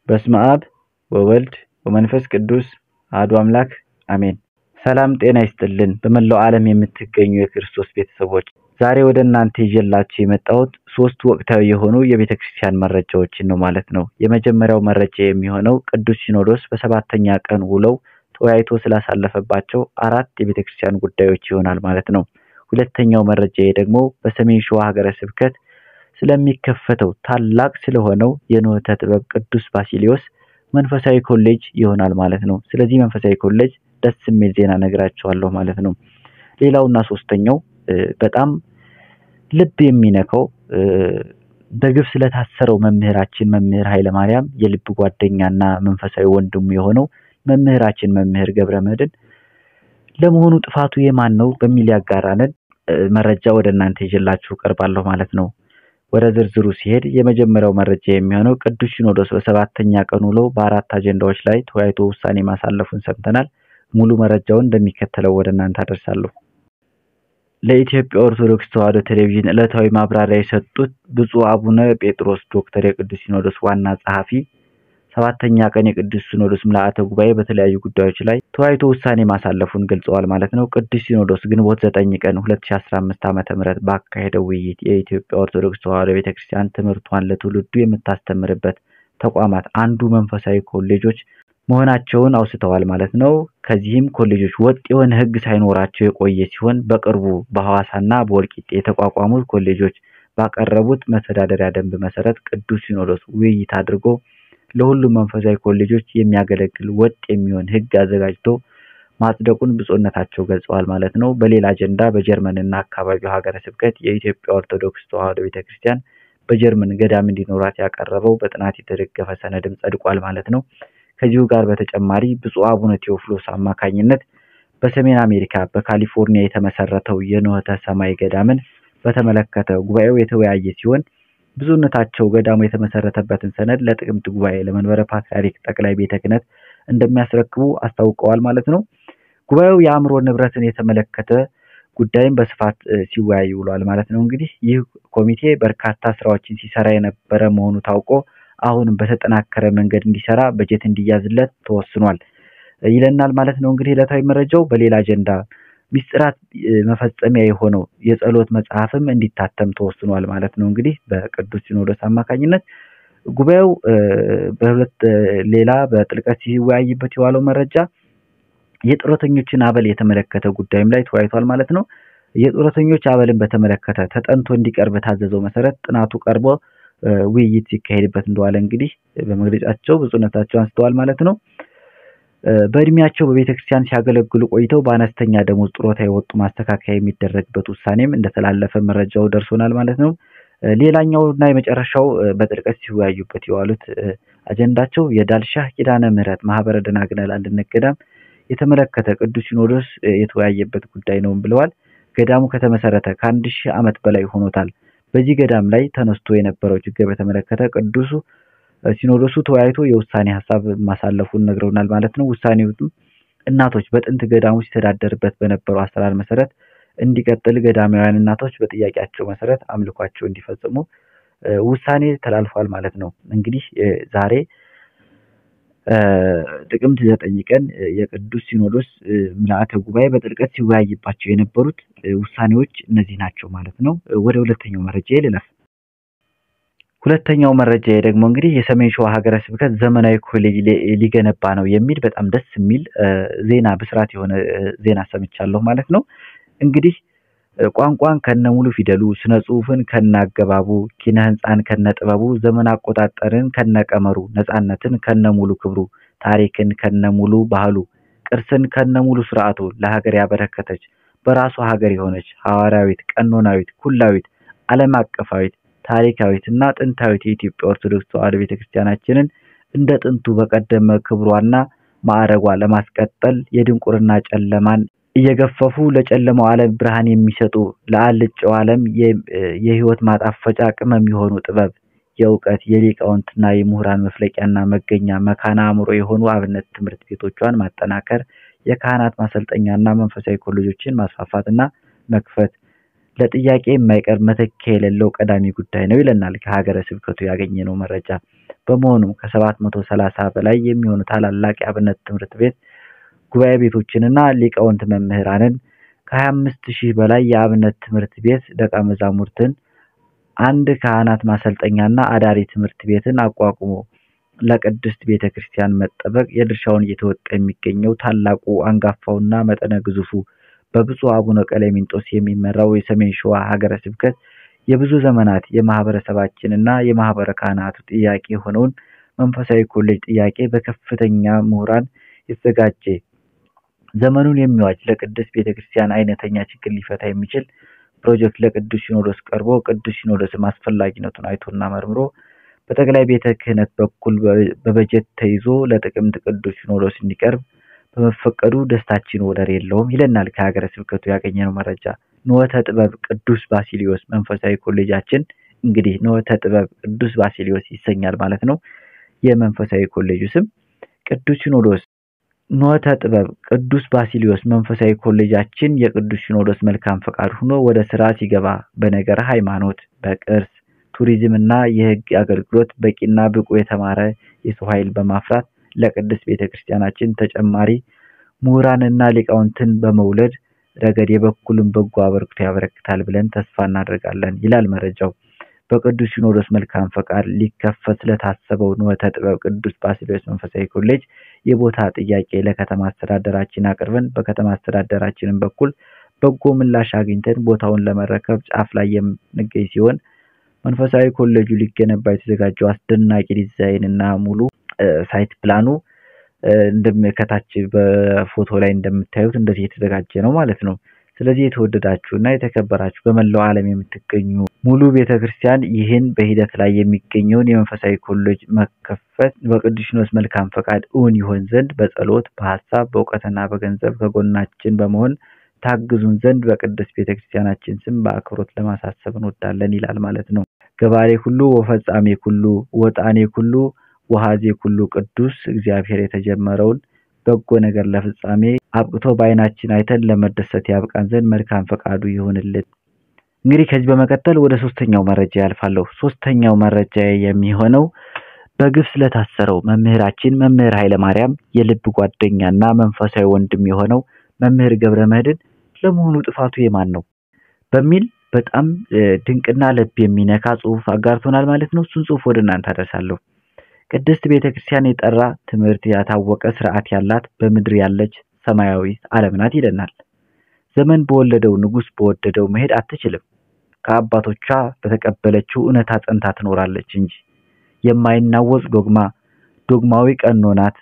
በስመ አብ ወወልድ ወመንፈስ ቅዱስ አሐዱ አምላክ አሜን። ሰላም ጤና ይስጥልን። በመላው ዓለም የምትገኙ የክርስቶስ ቤተሰቦች ዛሬ ወደ እናንተ ይዤላችሁ የመጣሁት ሶስት ወቅታዊ የሆኑ የቤተ ክርስቲያን መረጃዎችን ነው ማለት ነው። የመጀመሪያው መረጃ የሚሆነው ቅዱስ ሲኖዶስ በሰባተኛ ቀን ውለው ተወያይቶ ስላሳለፈባቸው አራት የቤተ ክርስቲያን ጉዳዮች ይሆናል ማለት ነው። ሁለተኛው መረጃ ደግሞ በሰሜን ሸዋ ሀገረ ስብከት ስለሚከፈተው ታላቅ ስለሆነው የኖኅተ ጥበብ ቅዱስ ባሲሊዮስ መንፈሳዊ ኮሌጅ ይሆናል ማለት ነው። ስለዚህ መንፈሳዊ ኮሌጅ ደስ የሚል ዜና ነግራችኋለሁ ማለት ነው። ሌላውና ሶስተኛው በጣም ልብ የሚነካው በግፍ ስለታሰረው መምህራችን መምህር ኃይለማርያም የልብ ጓደኛና መንፈሳዊ ወንድሙ የሆነው መምህራችን መምህር ገብረ መድኅን ለመሆኑ ጥፋቱ የማን ነው በሚል ያጋራንን መረጃ ወደ እናንተ ይዤላችሁ ቀርባለሁ ማለት ነው። ወደ ዝርዝሩ ሲሄድ የመጀመሪያው መረጃ የሚሆነው ቅዱስ ሲኖዶስ በሰባተኛ ቀን ውሎ በአራት አጀንዳዎች ላይ ተወያይቶ ውሳኔ ማሳለፉን ሰምተናል። ሙሉ መረጃውን እንደሚከተለው ወደ እናንተ አደርሳለሁ። ለኢትዮጵያ ኦርቶዶክስ ተዋሕዶ ቴሌቪዥን ዕለታዊ ማብራሪያ የሰጡት ብፁዕ አቡነ ጴጥሮስ ዶክተር የቅዱስ ሲኖዶስ ዋና ጸሐፊ ሰባተኛ ቀን የቅዱስ ሲኖዶስ ምልአተ ጉባኤ በተለያዩ ጉዳዮች ላይ ተወያይቶ ውሳኔ ማሳለፉን ገልጸዋል ማለት ነው። ቅዱስ ሲኖዶስ ግንቦት ዘጠኝ ቀን 2015 ዓመተ ምህረት ባካሄደው ውይይት የኢትዮጵያ ኦርቶዶክስ ተዋሕዶ ቤተክርስቲያን ትምህርቷን ለትውልዱ የምታስተምርበት ተቋማት አንዱ መንፈሳዊ ኮሌጆች መሆናቸውን አውስተዋል ማለት ነው። ከዚህም ኮሌጆች ወጥ የሆነ ሕግ ሳይኖራቸው የቆየ ሲሆን በቅርቡ በሐዋሳና በወልቂጤ የተቋቋሙት ኮሌጆች ባቀረቡት መተዳደሪያ ደንብ መሰረት ቅዱስ ሲኖዶስ ውይይት አድርጎ ለሁሉም መንፈሳዊ ኮሌጆች የሚያገለግል ወጥ የሚሆን ሕግ አዘጋጅቶ ማጽደቁን ብፁዕነታቸው ገልጸዋል ማለት ነው። በሌላ አጀንዳ በጀርመንና አካባቢው ሀገረ ስብከት የኢትዮጵያ ኦርቶዶክስ ተዋሕዶ ቤተክርስቲያን በጀርመን ገዳም እንዲኖራት ያቀረበው በጥናት የተደገፈ ሰነድም ጸድቋል ማለት ነው። ከዚሁ ጋር በተጨማሪ ብፁዕ አቡነ ቴዎፍሎስ አማካኝነት በሰሜን አሜሪካ በካሊፎርኒያ የተመሰረተው የኖኅተ ሰማይ ገዳምን በተመለከተ ጉባኤው የተወያየ ሲሆን ብፁዕነታቸው ገዳሙ የተመሰረተበትን ሰነድ ለጥቅምት ጉባኤ ለመንበረ ፓትርያርክ ጠቅላይ ቤተ ክህነት እንደሚያስረክቡ አስታውቀዋል ማለት ነው። ጉባኤው የአእምሮ ንብረትን የተመለከተ ጉዳይም በስፋት ሲወያይ ውሏል ማለት ነው። እንግዲህ ይህ ኮሚቴ በርካታ ስራዎችን ሲሰራ የነበረ መሆኑ ታውቆ አሁንም በተጠናከረ መንገድ እንዲሰራ በጀት እንዲያዝለት ተወስኗል ይለናል ማለት ነው። እንግዲህ ዕለታዊ መረጃው በሌላ አጀንዳ ሚስጥራት መፈጸሚያ የሆነው የጸሎት መጽሐፍም እንዲታተም ተወስኗል ማለት ነው። እንግዲህ በቅዱስ ሲኖዶስ አማካኝነት ጉባኤው በሁለት ሌላ በጥልቀት ሲወያይበት የዋለው መረጃ የጡረተኞችን አበል የተመለከተ ጉዳይም ላይ ተወያይቷል ማለት ነው። የጡረተኞች አበልን በተመለከተ ተጠንቶ እንዲቀርብ በታዘዘው መሰረት ጥናቱ ቀርቦ ውይይት ሲካሄድበት እንደዋለ እንግዲህ በመግለጫቸው ብፁዕነታቸው አንስተዋል ማለት ነው። በእድሜያቸው በቤተ ክርስቲያን ሲያገለግሉ ቆይተው በአነስተኛ ደሞዝ ጡረታ የወጡ ማስተካከያ የሚደረግበት ውሳኔም እንደተላለፈ መረጃው ደርሶናል ማለት ነው። ሌላኛው እና የመጨረሻው በጥልቀት ሲወያዩበት የዋሉት አጀንዳቸው የዳልሻህ ኪዳነ ምሕረት ማህበረ ደናግል አንድነት ገዳም የተመለከተ ቅዱስ ሲኖዶስ የተወያየበት ጉዳይ ነው ብለዋል። ገዳሙ ከተመሰረተ ከአንድ ሺህ ዓመት በላይ ሆኖታል። በዚህ ገዳም ላይ ተነስቶ የነበረው ችግር በተመለከተ ቅዱሱ ሲኖዶሱ ተወያይቶ የውሳኔ ሀሳብ ማሳለፉን ነግረውናል ማለት ነው። ውሳኔውም እናቶች በጥንት ገዳሙ ሲተዳደርበት በነበረው አሰራር መሰረት እንዲቀጥል፣ ገዳማውያን እናቶች በጥያቄያቸው መሰረት አምልኳቸው እንዲፈጽሙ ውሳኔ ተላልፏል ማለት ነው። እንግዲህ ዛሬ ጥቅምት ዘጠኝ ቀን የቅዱስ ሲኖዶስ ምልአተ ጉባኤ በጥልቀት ሲወያይባቸው የነበሩት ውሳኔዎች እነዚህ ናቸው ማለት ነው። ወደ ሁለተኛው መረጃ ልለፍ። ሁለተኛው መረጃ ደግሞ እንግዲህ የሰሜን ሸዋ ሀገረ ስብከት ዘመናዊ ኮሌጅ ሊገነባ ነው የሚል በጣም ደስ የሚል ዜና ብስራት የሆነ ዜና ሰምቻለሁ ማለት ነው። እንግዲህ ቋንቋን ከነ ሙሉ ፊደሉ፣ ስነ ጽሁፍን ከነ አገባቡ፣ ኪነ ህንፃን ከነ ጥበቡ፣ ዘመን አቆጣጠርን ከነ ቀመሩ፣ ነፃነትን ከነ ሙሉ ክብሩ፣ ታሪክን ከነ ሙሉ ባህሉ፣ ቅርስን ከነ ሙሉ ስርዓቱ ለሀገር ያበረከተች በራሷ ሀገር የሆነች ሐዋርያዊት፣ ቀኖናዊት፣ ኩላዊት፣ ዓለም አቀፋዊት ታሪካዊት እና ጥንታዊት የኢትዮጵያ ኦርቶዶክስ ተዋሕዶ ቤተክርስቲያናችንን እንደ ጥንቱ በቀደመ ክብሯና ማዕረጓ ለማስቀጠል የድንቁርና ጨለማን እየገፈፉ ለጨለማው ዓለም ብርሃን የሚሰጡ ለአልጫው ዓለም የህይወት ማጣፈጫ ቅመም የሆኑ ጥበብ፣ የእውቀት የሊቃውንትና የምሁራን መፍለቂያና መገኛ መካነ አእምሮ የሆኑ አብነት ትምህርት ቤቶቿን ማጠናከር፣ የካህናት ማሰልጠኛና መንፈሳዊ ኮሌጆችን ማስፋፋትና መክፈት ለጥያቄ የማይቀርብ መተኪያ የሌለው ቀዳሚ ጉዳይ ነው ይለናል ከሀገረ ስብከቱ ያገኘነው መረጃ። በመሆኑም ከሰባት መቶ ሰላሳ በላይ የሚሆኑ ታላላቅ የአብነት ትምህርት ቤት ጉባኤ ቤቶችንና ሊቃውንት መምህራንን ከሀያ አምስት ሺህ በላይ የአብነት ትምህርት ቤት ደቀ መዛሙርትን አንድ ካህናት ማሰልጠኛና አዳሪ ትምህርት ቤትን አቋቁሞ ለቅድስት ቤተ ክርስቲያን መጠበቅ የድርሻውን እየተወጣ የሚገኘው ታላቁ አንጋፋውና መጠነ ግዙፉ በብፁዕ አቡነ ቀሌምንጦስ የሚመራው የሰሜን ሸዋ ሀገረ ስብከት የብዙ ዘመናት የማህበረሰባችንና የማህበረ ካህናቱ ጥያቄ የሆነውን መንፈሳዊ ኮሌጅ ጥያቄ በከፍተኛ ምሁራን የተዘጋጀ ዘመኑን የሚዋጅ ለቅድስት ቤተ ክርስቲያን አይነተኛ ችግር ሊፈታ የሚችል ፕሮጀክት ለቅዱስ ሲኖዶስ ቀርቦ ቅዱስ ሲኖዶስም አስፈላጊነቱን አይቶና መርምሮ በጠቅላይ ቤተ ክህነት በኩል በበጀት ተይዞ ለጥቅምት ቅዱስ ሲኖዶስ እንዲቀርብ በመፈቀዱ ደስታችን ወደር የለውም ይለናል ከሀገረ ስብከቱ ያገኘነው መረጃ። ንወተ ጥበብ ቅዱስ ባሲሊዮስ መንፈሳዊ ኮሌጃችን እንግዲህ ንወተ ጥበብ ቅዱስ ባሲሊዮስ ይሰኛል ማለት ነው። የመንፈሳዊ ኮሌጁ ስም ቅዱስ ሲኖዶስ ንወተ ጥበብ ቅዱስ ባሲሊዮስ መንፈሳዊ ኮሌጃችን የቅዱስ ሲኖዶስ መልካም ፈቃድ ሆኖ ወደ ስራ ሲገባ በነገረ ሃይማኖት፣ በቅርስ ቱሪዝም እና የሕግ አገልግሎት በቂና ብቁ የተማረ የሰው ኃይል በማፍራት ለቅድስት ቤተ ክርስቲያናችን ተጨማሪ ምሁራንና ሊቃውንትን በመውለድ ረገድ የበኩሉን በጎ አበርክቶ ያበረክታል ብለን ተስፋ እናደርጋለን ይላል መረጃው። በቅዱስ ሲኖዶስ መልካም ፈቃድ ሊከፈት ስለታሰበው ንወተ ጥበብ ቅዱስ ባሲሊዮስ መንፈሳዊ ኮሌጅ የቦታ ጥያቄ ለከተማ አስተዳደራችን አቅርበን በከተማ አስተዳደራችንን በኩል በጎ ምላሽ አግኝተን ቦታውን ለመረከብ ጫፍ ላይ የምንገኝ ሲሆን መንፈሳዊ ኮሌጁ ሊገነባ የተዘጋጀው አስደናቂ ዲዛይን እና ሙሉ ሳይት ፕላኑ ከታች በፎቶ ላይ እንደምታዩት እንደዚህ የተዘጋጀ ነው ማለት ነው። ስለዚህ የተወደዳችሁ እና የተከበራችሁ በመላው ዓለም የምትገኙ ሙሉ ቤተክርስቲያን ይህን በሂደት ላይ የሚገኘውን የመንፈሳዊ ኮሌጅ መከፈት በቅዱስ ሲኖዶስ መልካም ፈቃድ እውን ይሆን ዘንድ በጸሎት በሀሳብ በእውቀትና በገንዘብ ከጎናችን በመሆን ታግዙን ዘንድ በቅድስት ቤተክርስቲያናችን ስም በአክብሮት ለማሳሰብ እንወዳለን ይላል ማለት ነው። ገባሬ ሁሉ ወፈጻሜ ኩሉ ወጣኔ ኩሉ ወሃዜ ኩሉ ቅዱስ እግዚአብሔር የተጀመረውን በጎ ነገር ለፍጻሜ አብቅቶ በዓይናችን አይተን ለመደሰት ያብቃን ዘንድ መልካም ፈቃዱ ይሁንልን። እንግዲህ ከዚህ በመቀጠል ወደ ሶስተኛው መረጃ ያልፋለሁ። ሶስተኛው መረጃ የሚሆነው በግፍ ስለታሰረው መምህራችን መምህር ኃይለማርያም የልብ ጓደኛና መንፈሳዊ ወንድም የሆነው መምህር ገብረ መድኅን ለመሆኑ ጥፋቱ የማን ነው በሚል በጣም ድንቅና ልብ የሚነካ ጽሑፍ አጋርቶናል ማለት ነው። እሱን ጽሑፍ ወደ እናንተ አደርሳለሁ። ቅድስት ቤተ ክርስቲያን የጠራ ትምህርት ያታወቀ ስርዓት ያላት በምድር ያለች ሰማያዊት ዓለም ናት ይለናል። ዘመን በወለደው ንጉሥ በወደደው መሄድ አትችልም። ከአባቶቿ በተቀበለችው እውነታ ጸንታ ትኖራለች እንጂ የማይናወጽ ዶግማ ዶግማዊ ቀኖናት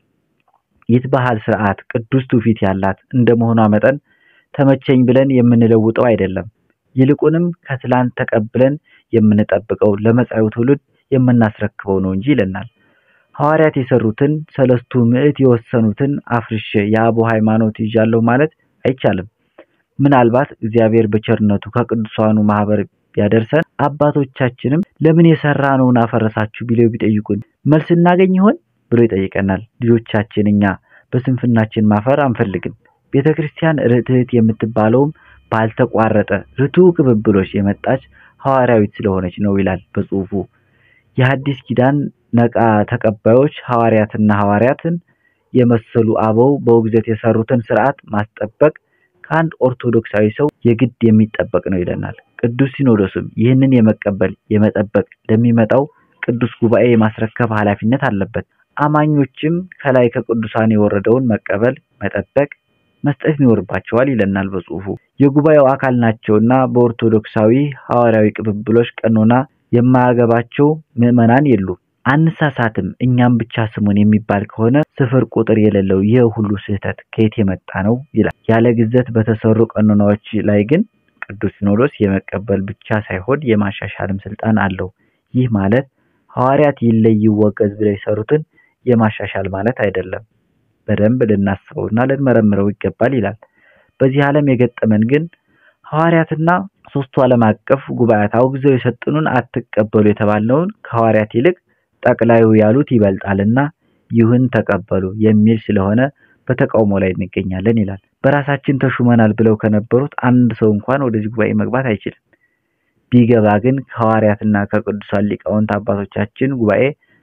ይትባህል ስርዓት ቅዱስ ትውፊት ያላት እንደመሆኗ መጠን ተመቸኝ ብለን የምንለውጠው አይደለም። ይልቁንም ከትላንት ተቀብለን የምንጠብቀው ለመጻዩ ትውልድ የምናስረክበው ነው እንጂ ይለናል። ሐዋርያት የሰሩትን ሰለስቱ ምዕት የወሰኑትን አፍርሼ የአቦ ሃይማኖት ይዣለሁ ማለት አይቻልም። ምናልባት እግዚአብሔር በቸርነቱ ከቅዱሳኑ ማህበር ቢያደርሰን አባቶቻችንም ለምን የሰራነውን አፈረሳችሁ ቢለው ቢጠይቁን መልስ እናገኝ ይሆን ብሎ ይጠይቀናል። ልጆቻችን እኛ በስንፍናችን ማፈር አንፈልግም። ቤተ ክርስቲያን ርትዕት የምትባለውም ባልተቋረጠ ርቱዕ ቅብብሎች የመጣች ሐዋርያዊት ስለሆነች ነው ይላል በጽሑፉ። የሐዲስ ኪዳን ነቃ ተቀባዮች ሐዋርያትና ሐዋርያትን የመሰሉ አበው በውግዘት የሰሩትን ስርዓት ማስጠበቅ ከአንድ ኦርቶዶክሳዊ ሰው የግድ የሚጠበቅ ነው ይለናል። ቅዱስ ሲኖዶስም ይህንን የመቀበል የመጠበቅ ለሚመጣው ቅዱስ ጉባኤ የማስረከብ ኃላፊነት አለበት። አማኞችም ከላይ ከቅዱሳን የወረደውን መቀበል፣ መጠበቅ፣ መስጠት ይኖርባቸዋል ይለናል በጽሑፉ። የጉባኤው አካል ናቸውና በኦርቶዶክሳዊ ሐዋርያዊ ቅብብሎች ቀኖና የማያገባቸው ምዕመናን የሉም። አንሳሳትም እኛም ብቻ ስሙን የሚባል ከሆነ ስፍር ቁጥር የሌለው ይህ ሁሉ ስህተት ከየት የመጣ ነው ይላል። ያለ ግዘት በተሰሩ ቀኖናዎች ላይ ግን ቅዱስ ሲኖዶስ የመቀበል ብቻ ሳይሆን የማሻሻልም ስልጣን አለው። ይህ ማለት ሐዋርያት ይለይ ይወገዝ ብለው የሰሩትን የማሻሻል ማለት አይደለም። በደንብ ልናስበውና ልንመረምረው ይገባል ይላል። በዚህ ዓለም የገጠመን ግን ሐዋርያትና ሶስቱ ዓለም አቀፍ ጉባኤያት አውግዘው የሰጡንን አትቀበሉ የተባልነውን ከሐዋርያት ይልቅ ጠቅላዩ ያሉት ይበልጣልና ይሁን ተቀበሉ የሚል ስለሆነ በተቃውሞ ላይ እንገኛለን ይላል። በራሳችን ተሹመናል ብለው ከነበሩት አንድ ሰው እንኳን ወደዚህ ጉባኤ መግባት አይችልም። ቢገባ ግን ከሐዋርያትና ከቅዱሳን ሊቃውንት አባቶቻችን ጉባኤ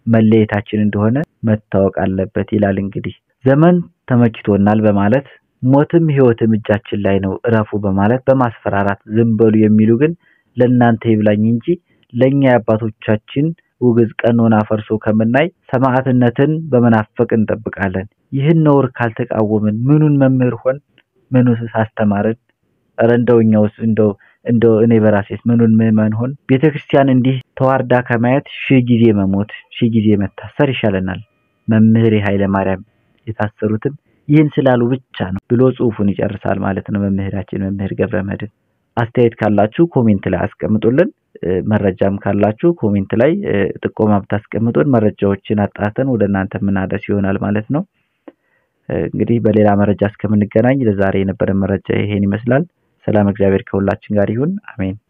መለየታችን እንደሆነ መታወቅ አለበት ይላል። እንግዲህ ዘመን ተመችቶናል በማለት ሞትም ሕይወትም እጃችን ላይ ነው እረፉ በማለት በማስፈራራት ዝም በሉ የሚሉ ግን ለእናንተ ይብላኝ እንጂ ለእኛ የአባቶቻችን ውግዝ ቀኖና ፈርሶ ከምናይ ሰማዕትነትን በመናፈቅ እንጠብቃለን። ይህን ነውር ካልተቃወምን ምኑን መምህር ሆን? ምኑስ አስተማርን? ኧረ እንደው እኛውስ እንደው እንደው እኔ በራሴስ ምኑን ምዕመን ሆን? ቤተ ክርስቲያን እንዲህ ተዋርዳ ከማየት ሺህ ጊዜ መሞት ሺህ ጊዜ መታሰር ይሻለናል። መምህር ኃይለ ማርያም የታሰሩትም ይህን ስላሉ ብቻ ነው ብሎ ጽሑፉን ይጨርሳል ማለት ነው መምህራችን መምህር ገብረ መድኅን። አስተያየት ካላችሁ ኮሜንት ላይ አስቀምጡልን። መረጃም ካላችሁ ኮሜንት ላይ ጥቆማ ብታስቀምጡን መረጃዎችን አጣርተን ወደ እናንተ የምናደርስ ይሆናል ማለት ነው። እንግዲህ በሌላ መረጃ እስከምንገናኝ ለዛሬ የነበረን መረጃ ይሄን ይመስላል። ሰላም እግዚአብሔር ከሁላችን ጋር ይሁን። አሜን።